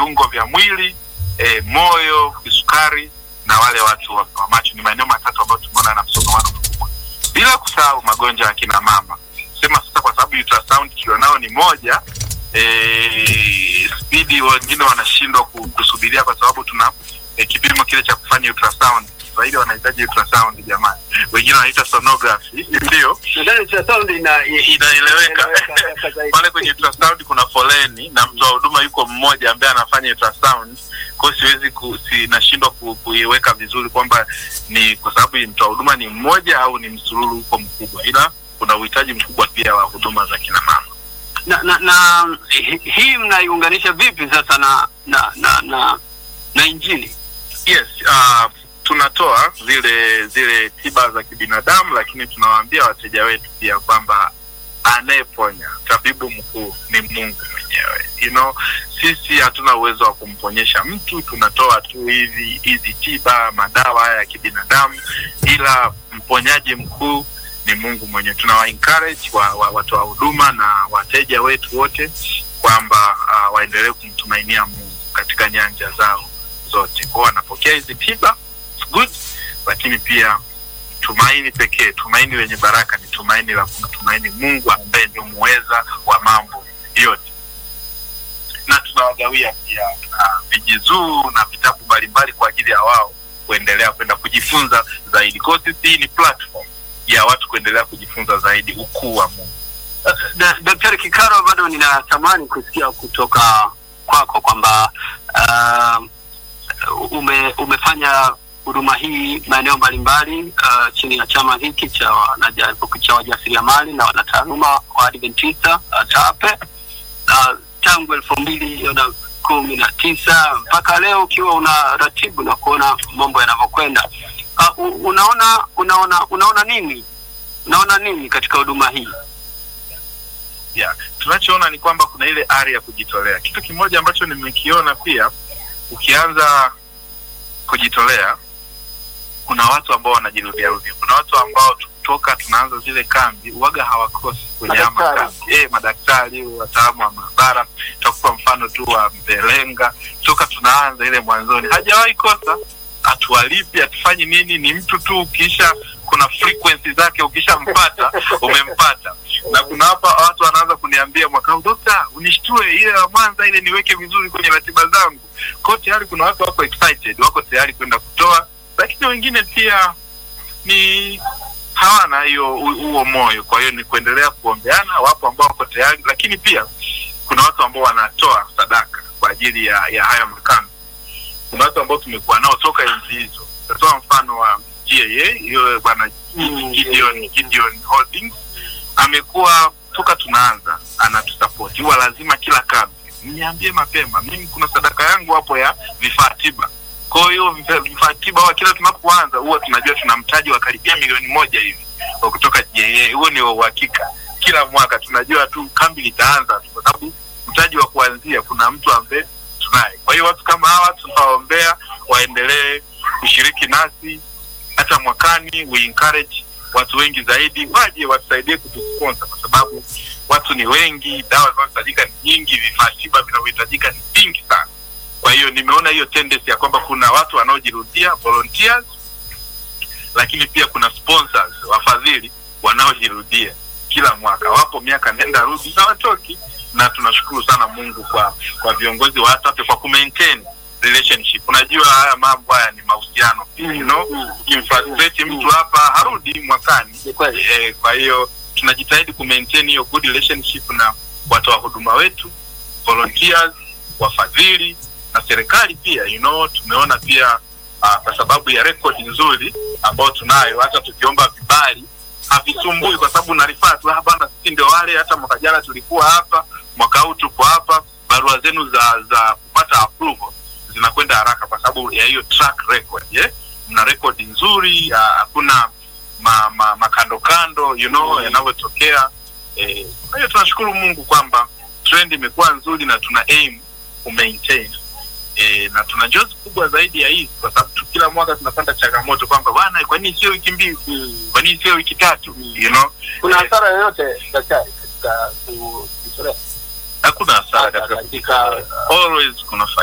viungo vya mwili e, moyo, kisukari na wale watu wa wa macho. Ni maeneo matatu ambayo tumeona na msongamano mkubwa, bila kusahau magonjwa ya kina mama. Sema sasa, kwa sababu ultrasound tulionao ni moja e, spidi wengine wanashindwa ku- kusubiria kwa sababu tuna e, kipimo kile cha kufanya ultrasound. Kiswahili wanahitaji ultrasound jamani, wengine wanaita sonography, ndio Nadhani ultrasound ina inaeleweka inaeleweka zaidi. pale kwenye ultrasound kuna foleni na mtoa huduma yuko mmoja ambaye anafanya ultrasound kwa hiyo siwezi ku, si, nashindwa ku, kuiweka vizuri kwamba ni kwa sababu mtoa huduma ni mmoja au ni msururu huko mkubwa ila kuna uhitaji mkubwa pia wa huduma za kina mama na, na, na hi- hii mnaiunganisha vipi sasa na na na na, na injili yes uh, tunatoa zile zile tiba za kibinadamu lakini tunawaambia wateja wetu pia kwamba anayeponya tabibu mkuu ni mungu mwenyewe you know, sisi hatuna uwezo wa kumponyesha mtu tunatoa tu hizi hizi tiba madawa haya ya kibinadamu ila mponyaji mkuu ni mungu mwenyewe tunawa encourage wa, wa, watoa huduma na wateja wetu wote kwamba uh, waendelee kumtumainia mungu katika nyanja zao zote kwao wanapokea hizi tiba it's good lakini pia tumaini pekee tumaini lenye baraka ni tumaini la kumtumaini mungu ambaye ndio muweza wa mambo yote na tunawagawia pia uh, vijizuu na vitabu mbalimbali kwa ajili ya wao kuendelea kwenda kujifunza zaidi kwao sisi hii ni platform ya watu kuendelea kujifunza zaidi ukuu wa mungu Da- daktari kikaro bado ninatamani kusikia kutoka kwako kwamba uh, ume, umefanya huduma hii maeneo mbalimbali uh, chini ya chama hiki cha wanaja- cha wajasiriamali na wanataaluma wa adventista uh, tape uh, tangu elfu mbili na kumi na tisa mpaka leo ukiwa una ratibu na kuona mambo yanavyokwenda uh, u- unaona unaona unaona nini unaona nini katika huduma hii yeah. tunachoona ni kwamba kuna ile ari ya kujitolea kitu kimoja ambacho nimekiona pia ukianza kujitolea kuna watu ambao wanajirudiarudia kuna watu ambao toka tunaanza zile kambi uwaga hawakosi kwenye haya Madaktari. makambi e, madaktari wataalamu wa maabara takupa mfano tu wa mbelenga toka tunaanza ile mwanzoni hajawahi kosa hatuwalipi hatufanyi nini ni mtu tu ukisha kuna frequency zake ukishampata umempata na kuna hapa watu wanaanza kuniambia mwaka huu dokta unishtue ile ya mwanza ile niweke vizuri kwenye ratiba zangu kwao tayari kuna watu wako excited wako tayari kwenda kutoa lakini wengine pia ni hawana hiyo hu- huo moyo kwa hiyo ni kuendelea kuombeana wapo ambao wako tayari lakini pia kuna watu ambao wanatoa sadaka kwa ajili ya, ya haya makambi kuna watu ambao tumekuwa nao toka enzi hizo tatoa mfano wa GAA hiyo bwana Gideon, Gideon Holdings amekuwa toka tunaanza anatusapoti huwa lazima kila kambi niambie mapema mimi kuna sadaka yangu hapo ya vifaa tiba kwa hiyo vifaa- vifaa tiba huwa kila tunapoanza huwa tunajua tuna mtaji wa karibia milioni moja hivi wa kutoka GAA huo ni wa uhakika kila mwaka tunajua tu kambi litaanza tu, kwa sababu mtaji wa kuanzia kuna mtu ambaye tunaye kwa hiyo watu kama hawa tunawaombea waendelee kushiriki nasi hata mwakani we encourage watu wengi zaidi waje watusaidie kutusponsor kwa sababu watu ni wengi dawa zinazohitajika ni nyingi vifaa tiba vinavyohitajika ni vingi sana kwa hiyo nimeona hiyo tendency ya kwamba kuna watu wanaojirudia volunteers lakini pia kuna sponsors wafadhili wanaojirudia kila mwaka wapo miaka nenda rudi na watoki na tunashukuru sana mungu kwa kwa viongozi wa ATAPE kwa kumaintain relationship unajua haya mambo haya ni mahusiano pia you know ukimfrustrate mtu hapa harudi mwakani Ni kweli. eh, kwa hiyo tunajitahidi kumaintain hiyo good relationship na watoa huduma wetu volunteers wafadhili na serikali pia you know tumeona pia uh, kwa sababu ya rekodi nzuri ambayo tunayo hata tukiomba vibali havisumbui kwa sababu narifaa tu "Ah, bana sisi ndio wale hata mwaka jana tulikuwa hapa mwaka huu tuko hapa barua zenu za za kupata approval zinakwenda haraka kwa sababu ya hiyo track record yeah? mna rekodi nzuri ah, hakuna ma, ma, makando kando you know yanavyotokea eh, kwa hiyo tunashukuru mungu kwamba trend imekuwa nzuri na tuna aim kumaintain e, na tuna jozi kubwa zaidi ya hii kwa sababu tu- kila mwaka tunapata changamoto kwamba bwana kwa nini sio wiki mbili kwa nini sio wiki tatu you know kuna Eh, hasara yoyote daktari katika kujitolea hakuna hasara katika katika always kuna faida